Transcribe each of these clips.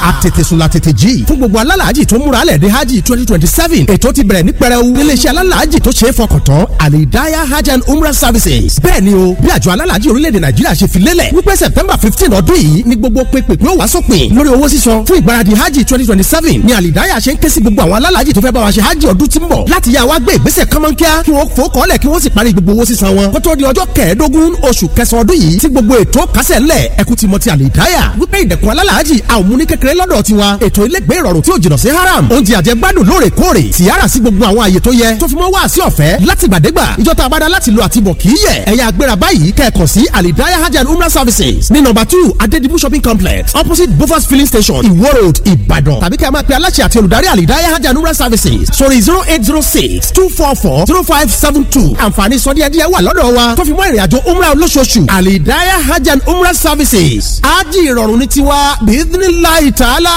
àtètèsùn la tètè jí fún gbogbo alálàájì tó múra lẹ̀ dé hajj twenty twenty seven ètò ti bẹ̀rẹ̀ ní pẹrẹu níléeṣẹ́ alálàájì tó ṣe é fọkàn tán alidaya hajj and umrah services bẹ́ẹ̀ ni o bí àjọ alálàájì orílẹ̀-èdè nàìjíríà ṣe fi lélẹ̀ wípé september fifteen ọdún yìí ni gbogbo pépèpé ó wá sópin lórí owó sísan fún ìgbáradì hajj twenty twenty seven ni alidaya ṣe ń ké sí gbogbo àwọn alálàájì tó fẹ́ bá wa ṣe hajj ọdún tí ń bọ̀ láti yá wa gbé ìgbésẹ̀ kánmọ́nkíá kí wọ́n fò kọ́lẹ̀ kí wọ́n sì parí gbogbo owó sísan wọn kótó di ọjọ́ kẹẹ̀ẹ́dógún oṣù kẹsàn-án ọdún yìí tí gbogbo ètò kásẹ̀ ńlẹ̀ ẹkú ti mọ ti alidaya wípé ìdẹ̀kùn alálàájì àwọn múni kékeré lọ́dọ̀ tiwa ètò ilégbé ìrọ̀rùn tí ò jìnnà sí haram oúnjẹ àjẹgbádùn lóòrèkóòrè tìyára sí gbogbo àwọn àyè tó yẹ tó fi mọ́ wá sí ọ̀fẹ́ láti gbàdégbà ìjọta abada láti lo àtibọ̀ kì í yẹ ẹ̀yà agbéra báyìí kẹ́ẹ̀kan sí alidaya hajj and umrah services ní nọ́mbà two adedibu shopping complex opposite bofas filling station iwo road ìbàdàn tàbí kẹ́ ẹ máa pe aláṣẹ àti olùdarí alidaya hajj and umrah services sórí zero eight zero six two four four zero five seven two àǹfààní sọdíẹ̀díẹ̀ wà lọ́dọ̀ wa tó fi mọ́ ìrìnàjò umrah olóṣooṣù alidaya hajj and umrah services ájì ìrọ̀rùn ní tiwa bíídínláì tààlà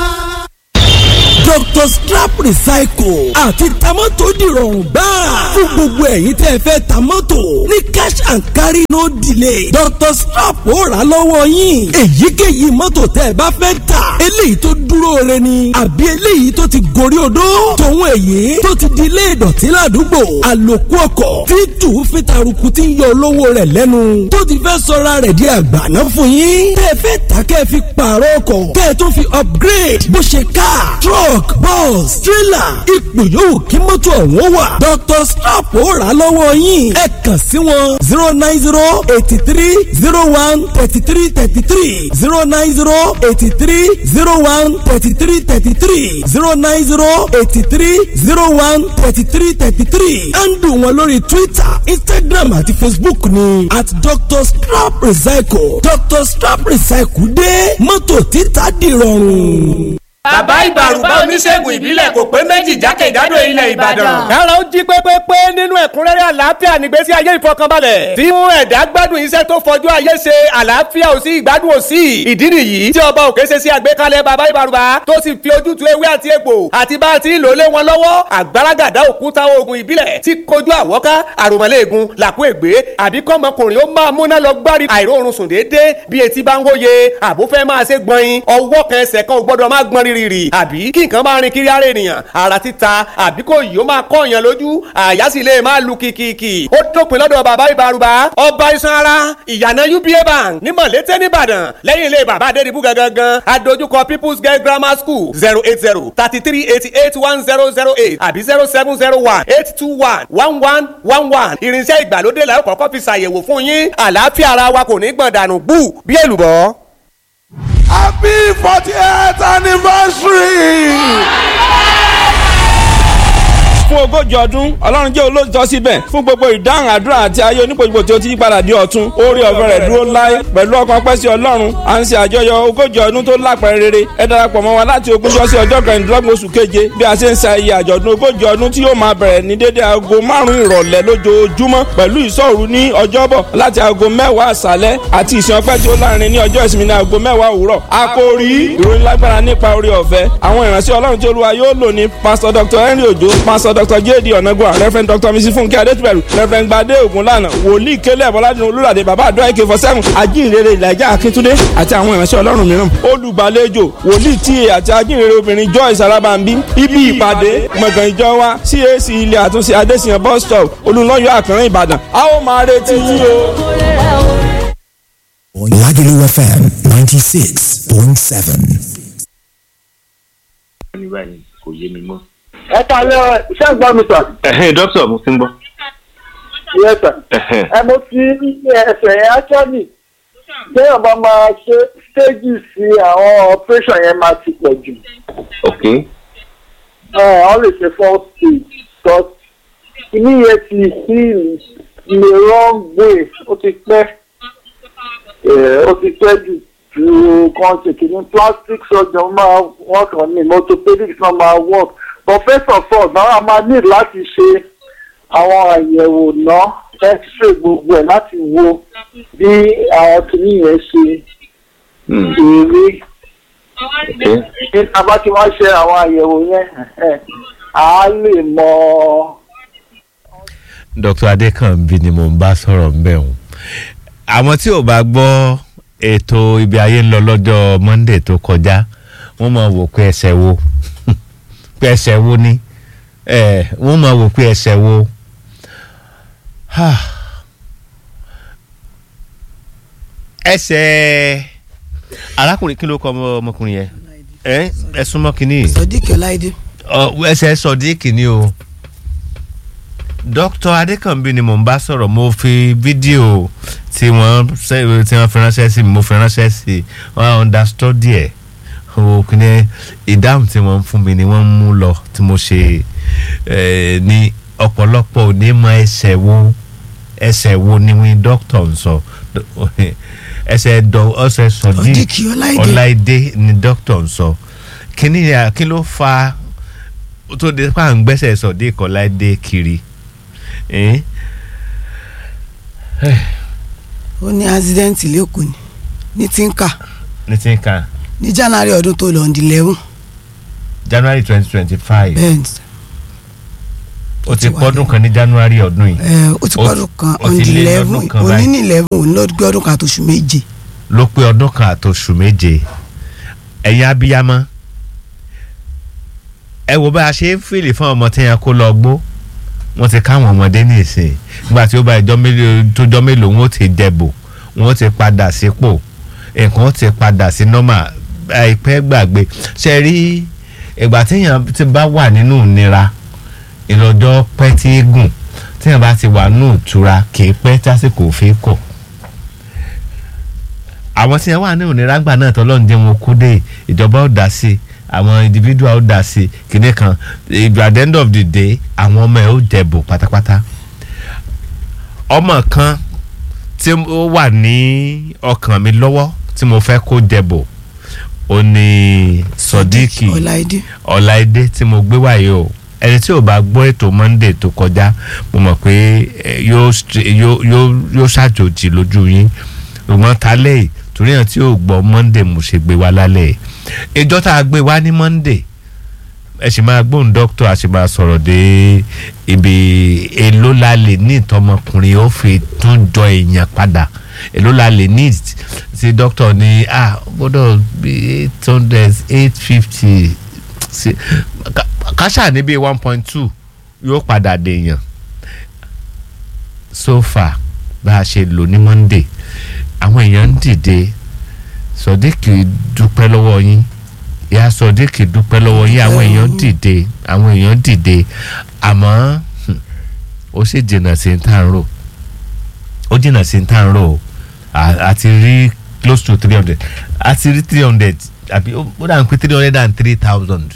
dr strap recycle àti tamọ́tò dìrọ̀rùn gbáà fún gbogbo ẹ̀yin tẹ́ ẹ fẹ́ tamọ́tò ní cash and carry no delay dr strap ó rà lọ́wọ́ yín èyíkéyìí mọ́tò tẹ́ ẹ bá fẹ́ tà eléyìí tó dúró re ni àbí eléyìí tó ti gorí odó tòun èyí tó ti di ilé ìdọ̀tí ládùúgbò àlòkù ọkọ̀ tí tù fi taruku ti ń yọ olówó rẹ̀ lẹ́nu tó ti fẹ́ sọra rẹ̀ di àgbàná fún yín tẹ́ ẹ fẹ́ tà kẹ́ ẹ fi pààrọ̀ ọkọ̀ kẹ́ ẹ tó fi upgrade bó ṣe car truck truck bus trailer ipò yòówù kí mọ́tò ọ̀hún wà. dr strap ó rà lọ́wọ́ yín ẹ kàn sí wọn zero nine zero eighty three zero one thirty three thirty three zero nine zero eighty three zero one thirty three thirty three zero nine zero eighty three zero one thirty three thirty three handle wọn lórí twitter instagram àti facebook ni at dr strap recycle dr strap recycle dé mọ́tò títà dìrọ̀rùn bàbá ìbàrùbá oníṣègùn ìbílẹ̀ kò pé méjì jákèjádò ilẹ̀ ìbàdàn. kára ó jí pépépé nínú ẹ̀kúnrẹ́rẹ́ àlàáfíà nígbésí ayé ìfọkànbalẹ̀. tí mú ẹ̀dá gbádùn iṣẹ́ tó fọjú ayé ṣe àlàáfíà ò sí ìgbádùn ò sí. ìdí nìyí tí ọba òkè ṣe sí àgbékalẹ̀ bàbá ìbàrùbá tó sì fi ojútùú ewé àti egbò àti bá a ti ń lò lé wọn lọ́wọ́ àgbàràgàdá òkúta oògùn ìbílẹ̀ tí kojú àwọ́ká àròmọ́lẹ́ẹ̀gùn làkú ègbé àbí kọ́mọkùnrin ó máa múná lọ gbárí àìróorun sùn déédéé bí etí bá ń wóye àbúfẹ́ máa ṣe gbọ̀nyin ọwọ́ kan ẹsẹ̀ kan ò gbọ́dọ̀ má gbọ́n rí rírì àbí kí nǹkan máa rin kiri ara ènìyàn ara títa àbí kò yìí ó máa kọ́ èèyàn lójú àyà sì lè máa lu kìkìkì ó dópin lọ́dọ̀ bàbá ìbárúbá ọba iṣan ara ìyànà uba bank ní mọ̀lété nìbàdàn lẹ́yìn ilé bàbá adédìbú gangan adójúkọ people's girl grammar school zero eight zero thirty three eighty eight one zero zero eight àbí zero seven zero one eight two one one one one one irinṣẹ́ ìgbàlódé la ó kọ́kọ́ fi ṣàyẹ̀wò fún yín àlàáfíà ara wa kò ní gbọ̀n dànù gbù bí èlùbọ́. Happy 48th anniversary! fún ogójì ọdún ọlọ́run jẹ́ olóòtọ́ síbẹ̀ fún gbogbo ìdáhùn àdúrà àti ayé onípojúpo tí ó ti yípadà di ọ̀tun orí ọ̀fẹ́ rẹ̀ dúró láé pẹ̀lú ọkàn pẹ́ sí ọlọ́run à ń ṣe àjọyọ̀ ogójì ọdún tó lápẹ̀rẹ̀ rere ẹ darapọ̀ mọ́ wa láti ogúnjọ́ sí ọjọ́ kẹrìndínlọ́gbọ̀n oṣù keje bí a ṣe ń ṣe ayé àjọ̀dún ogójì ọdún tí yóò máa bẹ̀rẹ̀ ní dédé aago márùn-ún ìrọ̀lẹ́ lójoojúmọ́ pẹ̀lú ìṣọ́òru ní ọjọ́bọ̀ láti aago mẹ́wàá àṣálẹ́ àti ìsìn ọpẹ́ tí ó lárinrin ní ọjọ́ ìsinmi ní aago mẹ́wàá òwúrọ̀ àkòrí ìròyìn lágbára nípa orí ọ̀fẹ́ àwọn ìránṣẹ́ ọlọ́run tí olúwa yóò lò ní pásítọ̀ dr henry ojo pásítọ̀ dr jd ọ̀nà ọ̀nàgbọ́n reverend dr mrs funke adétúbẹ̀rù reverend gbadé ògúnlànà wòlíì kélé bọ́ládùn olúràdé bàbá àdúrà ak four seven ajínrere ìlàjà akíntúndé àti àwọn ìránṣẹ́ ọlọ́run mìíràn olùgbàlejò wòlíì tíye àti ajínrere obìnrin joyce alábàmbí ibi ìpàdé gbọ̀ngàn ìjọ wa cac ilé àtúnṣe adésìyàn bus stop olùlọ́yọ̀ àkànrán ìbàdàn a ó máa retí yín o. Lagelu FM 96.7. kò yé mi mọ́. ẹ kalẹ iṣẹ́ gbọ́ mi sà. ẹ̀hẹ́n dókítà mo ti ń gbọ́. yẹ sà. ẹ̀hẹ́n ẹ mo ti ní ẹsẹ̀ yẹn actually téèyàn bá máa ṣe stages sí àwọn operation yẹn máa ti pọ̀ jù. ok ẹ ọ lè ṣe four stage but kìíní yẹn ti heal in the wrong way ó ti pẹ́ ó ti pẹ́ jù ju kan ṣe kìíní plastic surgeon máa work on me orthopedics náà máa work but first of all náà a máa need láti ṣe àwọn àyẹ̀wò náà x-ray gbogbo ẹ̀ láti wo bí àwọn kìíní yẹn ṣe èrè ní tábà tí wọ́n ṣe àwọn àyẹ̀wò yẹn à á lè mọ. dr adekanbi ni mo ń bá sọ̀rọ̀ ń bẹ̀ wọ́n àwọn tí ò bá gbọ́ ètò ibi ayé ń lọ lọ́jọ́ monday tó kọjá wọ́n máa wò pé ẹsẹ̀ wo pé ẹsẹ̀ wo ni ẹ wọ́n máa wò pé ẹsẹ̀ wo ẹsẹ̀ arákùnrin kí ló kọ ọmọkùnrin yẹn ẹ ẹ súnmọ́ kínní sọdíkì ọláìdé ẹsẹ̀ sọdíkì ni o dr adékànbí ni mò ń bá sọ̀rọ̀ mo fi fídíò tí wọ́n ṣe- tí wọ́n fi ránṣẹ́ sí mi mo fi ránṣẹ́ sí i wọ́n understudy ẹ̀ o kìíní ìdáhùn tí wọ́n ń fún mi ni wọ́n ń mú lọ tí mo ṣe eh, ní ọ̀pọ̀lọpọ̀ òní mọ ẹsẹ̀ wo ẹsẹ̀ wo ni wí dókítà ń sọ ẹsẹ̀ dọ ọsẹ̀ sọdí Sodiq Ọláìdé. ọláìdé ni dókítà ń sọ kíní ya- kí ló fa tó de pa à ń gbẹ́sẹ̀ sọdí ọláìdé kiri eh? ó ní accident lẹ́kọ̀ọ́ ni ní tinka ní tí ń kan ní january ọdún tó lọ ọ̀ndì lẹ́wọ̀n january twenty twenty five bẹ́ẹ̀ ni ó ti pọ́dún kan ní january ọdún yìí ẹ ó ti pọ́dún kan ó ti ọ̀ndì lé lẹ́wọ̀n lọ́dún kan òní báyìí. ní lẹ́wọ̀n òní ló gbé ọdún kan àtòṣù méje ló pé ọdún kan àtòṣù méje ẹ̀yin abiyamọ ẹ wo bá a ṣe ń fìlì fún ọmọ tí yẹn kó lọ gbó wọ́n ti káwọn ọmọdé ní ìsìn nígbà tí ó bá ìjọ mélòó tó jọ mélòó wọn ó ti dẹ̀bò wọn ó ti padà sípò nǹkan ó ti padà sí nọ́mà àìpẹ́ gbàgbé ṣe rí ìgbà téèyàn ti bá wà nínú ìnira ìlọ́jọ́ pẹ́ tí í gùn téèyàn bá ti wà nínú ìtura kì í pẹ́ tásìkò fi kọ̀ àwọn tí wọn wà ní oníràgbà náà tọ́lọ́run jẹ́ wọn kú dé ìjọba ó dá sí àwọn individual ó dá sí kinní kan ìgbà at the end of the day àwọn ọmọ ẹ ó jẹ̀bù pátápátá ọmọ kan tí ó wà ní ọkàn mi lọ́wọ́ tí mo fẹ́ kó jẹ̀bù ó ní sọdíkì ọláìdé ọláìdé tí mo gbé wáyé o ẹni tí ò bá gbọ́ ètò monday tó kọjá mo mọ̀ pé eh, yóò stre- yóò yóò yóò ṣàjòjì lójú yín ṣùgbọ́n tálẹ̀ yìí torí hàn tí ò gbọ́ monday mo ṣe gbé wá lálẹ́ yìí ìjọ tá a gbé wá ní monday ẹ sì máa gbóhùn dókítà a sì máa sọ̀rọ̀ dé ibi èló la lè ní ìtọ́mọkùnrin ó fi tún jọ èèyàn padà èló la lè ní tí dókítà ní ah gbọ́dọ̀ bí eight hundred eight fifty káṣà ní bíi one point two yóò padà dèèyàn so far bá a ṣe lò ní monday àwọn èèyàn ń dìde sọdíkì dúpẹ́ lọ́wọ́ yín ìyá sọdíkì dúpẹ́ lọ́wọ́ yín àwọn èèyàn dìde àwọn èèyàn dìde àmọ́ hmm, ó sì jìnnà sí ní tá à ń rò ó jìnnà sí ní tá à ń rò ó. À- àti rí close to three hundred àti rí three hundred àbí ó ó dà ń pé three hundred and three thousand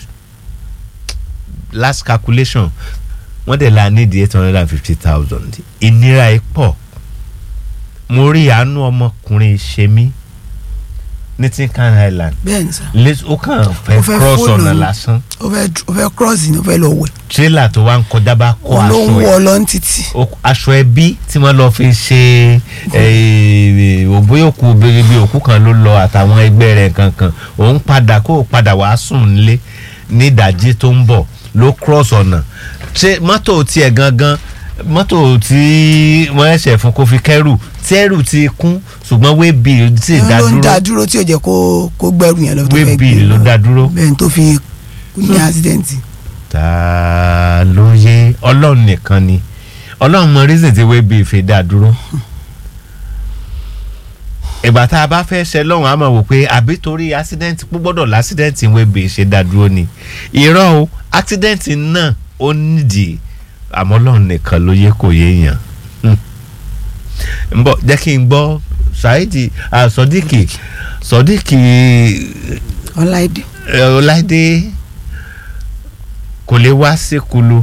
last calculation wọ́n dẹ̀ la ní di eight hundred and fifty thousand ìnira ẹ̀ pọ̀ mo rí àánú ọmọkùnrin ṣe mí ní tinkan island bẹ́ẹ̀ ni sà lẹ́sí ó kàn fẹ́ Ó fẹ́ cross fóònù ọ̀nà ni. lásán ó fẹ́ ó fẹ́ cross ni ó fẹ́ lọ wẹ̀ tírélà tó wá ń kọjá bá kó òun ló ń aṣọ wọ ẹ̀ lọ ní títì o- aṣọ ẹbí tí wọ́n lọ fi ṣe òbóyòkú bèrèbè òkú kan ló lọ àtàwọn ẹgbẹ́ rẹ̀ kankan òun padà kó o padà wàá sùn nílé ní ìdajì tó ń bọ̀ ló cross ọ̀nà ṣé mọ́tò tiẹ̀ gangan mọ́tò tí wọ́n ẹ̀ṣẹ̀ fún kó fi kẹ́rù tí ẹrù ti kún ṣùgbọ́n wébi tí ì òun dá ló ń dá dúró dúró tí ò jẹ́ kó kó gbẹ́rù yẹn lọ tó fẹ́ wébi gbé ló lọ. dá dúró. bẹ́ẹ̀ ni tó fi kú ní accident ta ló yé ọlọ́run nìkan ni ọlọ́run mọ reason tí wébi fi dá dúró ìgbà tá a bá fẹ́ ṣe lọ́hùn á máa wò pé àbí torí accident pú gbọ́dọ̀ l'accident wébi ṣe dá dúró ni irọ́ o accident náà ó nídìí àmọ́ ọlọ́run nìkan ló yé kò yé yàn ń bọ̀ jẹ́ kí n gbọ́ saheed ah, sodiq sodiq ọláìdé ẹ, ọláìdé kò lè wá síkulu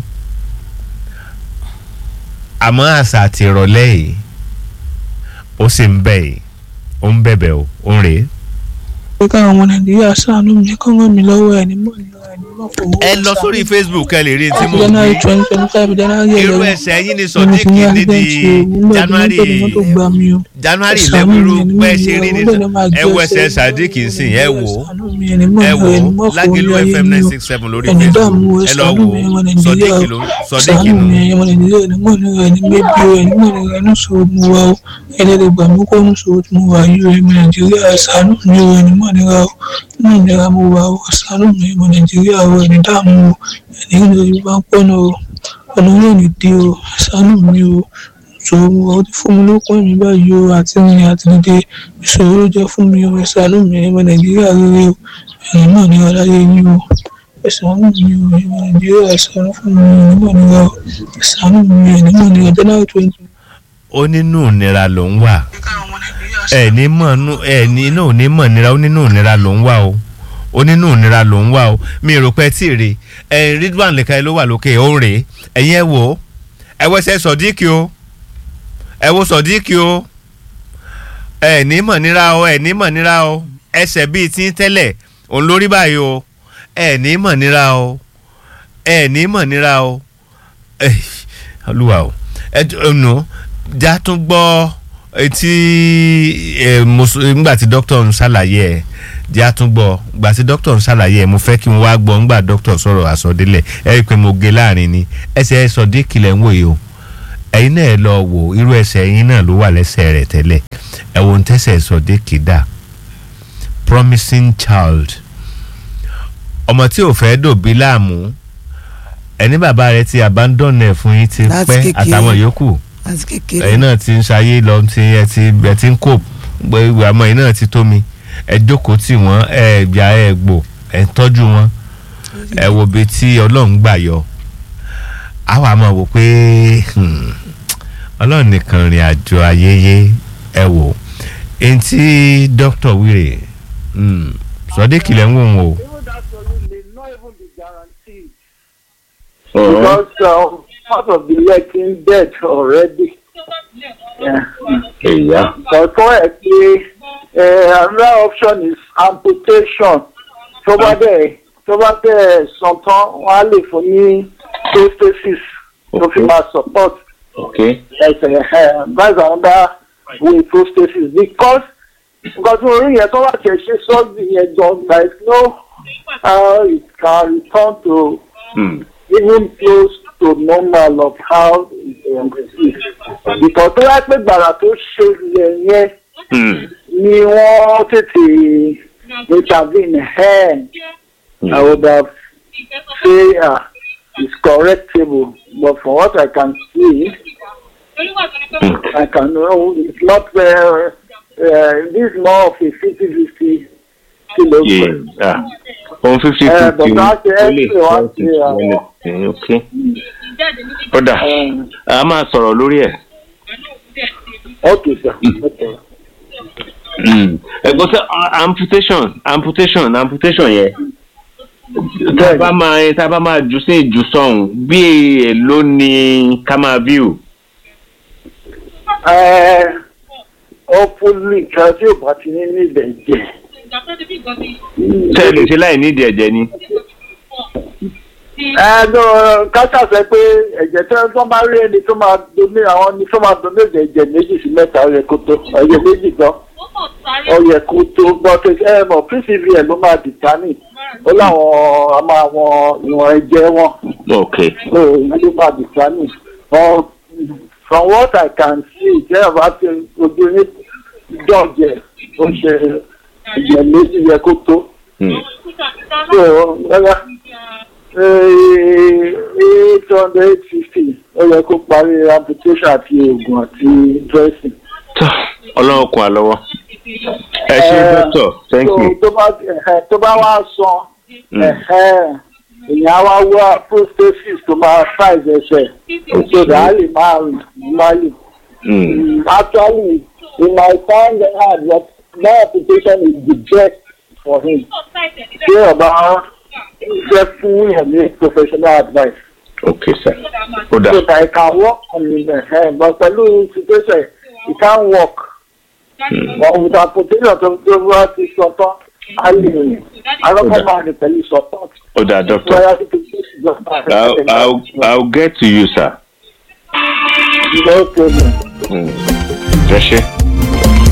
àmọ́ àṣà àti ìrọ̀lẹ́ yìí ó sì ń bẹ̀ yìí ó ń bẹ̀bẹ̀ o ó ń rèé. pé káwọn ọmọ nàìjíríà ṣàánú mi kọ́ ràn mí lọ́wọ́ ẹ̀ ní mọ̀ nílò ẹ̀ ní ẹ lọ sórí facebook ẹ lè rí tí mo january wí twenty twenty five january irú eleven ẹsẹ̀ yín ni mo sodiq fi ní ní accident di o mo lọ january bí mọ́tò gbá mi o january Ẹ̀sán eleven irú mi, ẹni bẹ́ẹ̀ mọ̀ ṣe rí mi, ni ọlọ́run ló máa ẹ jẹ́ wo ẹsẹ̀ ẹsẹ̀ sadiq nsìn ẹ wò ó mi, ẹni mọ̀ ẹ mi, wò ẹni ó mọ̀ lágẹ̀lú fún mi, fm ayé mi nine o. six seven lórí ẹni facebook dààmú ẹ lọ ẹ̀sánú wò mi ọmọ ó nàìjíríà sodiq o ló sodiq ẹ̀sánú ló mi ọmọ nàìjíríà ẹni mọ̀ ní ẹni gbẹ́bí o ẹni mọ̀ ní ẹni sọ̀rọ̀ mu wa o ẹni lè gbà mí kó ń sọ̀rọ̀ mu wa yìí o ẹni nàìjíríà ẹ̀sánú mi o ẹni mọ̀ níra o ní ìnira mu wa o ẹ̀sánú mi ọmọ nàìjíríà o ẹni dààmú o ẹni ìlú bá ń pọ́nà o ọ̀nà yóò ní dé o ẹ̀sánú mi o ìṣòro mu wa ó ti fún mi lókun ẹ̀mí báyìí o àti rìn àti dìde ìṣòro ló jẹ́ fún mi o ẹ̀sánú mi ọmọ nàìjíríà rere o ẹni mọ̀ níra láyé yín o ẹ̀sánú mi o ẹni nàìjíríà ẹ̀sánú fún mi ẹni mọ̀ níra o ẹ̀sánú mi ẹni mọ̀ níra january twenty ó nínú ìnira ló ń wà ẹ ní mọ̀ nú ẹ ní inú ò ní mọ̀ nira ó nínú ìnira ló ń wà o ó nínú ìnira ló ń wà o mi rò pé tí ì rè ẹ ridwan lẹ́ka ló wà lókè ó ń rè é ẹ̀yin ẹ wò ó ẹ wẹ́sẹ̀ sọ̀díkì o ẹ wo sọ̀díkì o ẹ ní mọ̀ nira o ẹ ní mọ̀ nira o ẹsẹ̀ bíi tí ń tẹ́lẹ̀ òun lórí báyìí o ẹ ní mọ̀ nira o ẹ ní mọ̀ nira o ẹ olúwa o ẹ nù já tún gbọ́ etí ẹ mo sọ- nígbà tí dókítà ń ṣàlàyé ẹ já tún gbọ́ nígbà tí dókítà ń ṣàlàyé ẹ mo fẹ́ kí n wá gbọ́ nígbà dókítà sọ̀rọ̀ àsọdélẹ̀ ẹ rí i pé mo gé láàrin ni ẹsẹ̀ ẹ sọ dé kìlẹ̀ ń wòye o ẹ̀yin náà ẹ lọ wò irú ẹsẹ̀ ẹ̀yin náà ló wà lẹ́sẹ̀ rẹ̀ tẹ́lẹ̀ ẹ wo ń tẹ́sẹ̀ sọ dé kìdá promising child ọmọ tí ò fẹ́ dòbí láàmú ẹni bàbá rẹ ti abandon ẹ fún yín ti Láti pẹ́ kékeré. àtàwọn yòókù àti kékeré ẹ̀yin náà ti ń ṣayé lọ ti ẹ ti ẹ ti ń kó gbogbo àmọ́ ẹ̀yin náà ti tó mi ẹ jókòó tì wọ́n ẹ gbà ẹ gbò ẹ tọ́jú wọn ẹ wo bí tí ọlọ́run gbà yọ àwa máa wò pé hmm, ọlọ́run nìkan rìn àjò ayẹyẹ ẹ wò ẹni tí dókítà wíìrè hmm, sọdẹ́kìlẹ̀ ń wò wọ́n o. because um, part of the leg is dead already. Yeah. Yeah. But for a uh, another option is amputation. Tó bá dẹ̀ tó bá dẹ̀ sàn tán, wọ́n á lè fún ní prosthesis tó fi máa support Okay. ẹsẹ̀ ẹ̀ that's another way prosthesis because nǹkan tí mo rí yẹn tó bá tẹ̀ ṣe sọ́ọ̀dì yẹn gan there is no how it can return to Hmm. even close to normal of how it um, is. Because tó yá pé gbàrà tó ṣe ilẹ̀ yẹn Hmm. ni wọ́n tètè intervene ẹ̀ I would have say uh, it's correctable but from what I can see I can know it's not uh, uh, this is more of a fifty fifty kilogram. Yeah. Ohun fifty Eh, fifty but that ó lè extra one ṣe say, anything. Okay. Ó dà. A máa sọ̀rọ̀ lórí ẹ̀. Okay, sir. Okay. Mm. ẹ̀gbọ́n sẹ́ amputation amputation amputation yẹn tá a bá máa tá a bá máa jù sí ìjù sọ̀hún bí èèló ni ká máa view. Uh, hopefully nǹkan tí ò bá ti ní níbẹ̀ jẹ́. ṣé ẹ lè ṣe láì nídìí ẹ̀jẹ̀ ni. ẹnu káṣá sọ pé ẹ̀jẹ̀ tí wọ́n bá rí ẹni tó máa domi àwọn ni tó máa domi ẹ̀jẹ̀ méjì sí mẹ́ta ó yẹ kó tó ẹ̀jẹ̀ méjì gan ó yẹ kó tó gbọ́ pé ẹ mọ̀ pcvn ló máa dìtánì ó láwọn a máa wọn ìwọ̀n ẹ̀jẹ̀ wọn ok so ìyẹn ló máa dìtánì But from what I can see jẹ́ ọba tí ojú ní dọ̀jẹ̀ ó ṣe ẹ̀jẹ̀ méjì yẹ kó tó so rárá eight hundred eight fifty ó yẹ kó parí amputation àti oògùn àti dressing. ọlọ́run kún wa lọ́wọ́. ẹ ṣe dọ́tọ̀ thank so you. tó bá ẹ̀hẹ́, tó bá wá san ẹ̀hẹ́, èèyàn á wá wá prosthesis tó máa size ẹsẹ̀ so that á lè máa rìn normally. Mm. actually in my time hard that that application is the best for him. ṣé ọba fẹ́ fún yẹn ní professional advice. ok sir ó dà. so that I can work on him uh, but pẹ̀lú situation he can't work. but with amputation tó tó wá ti sọ tán á lè rìn àkọ́kọ́ máa rìn pẹ̀lú support. ó dáa doctor Bóyá títí tí ìjọba rẹ̀ I'll, tẹ̀lé I'll, I'll get to you sir. no problem. Mm. ẹ ṣe.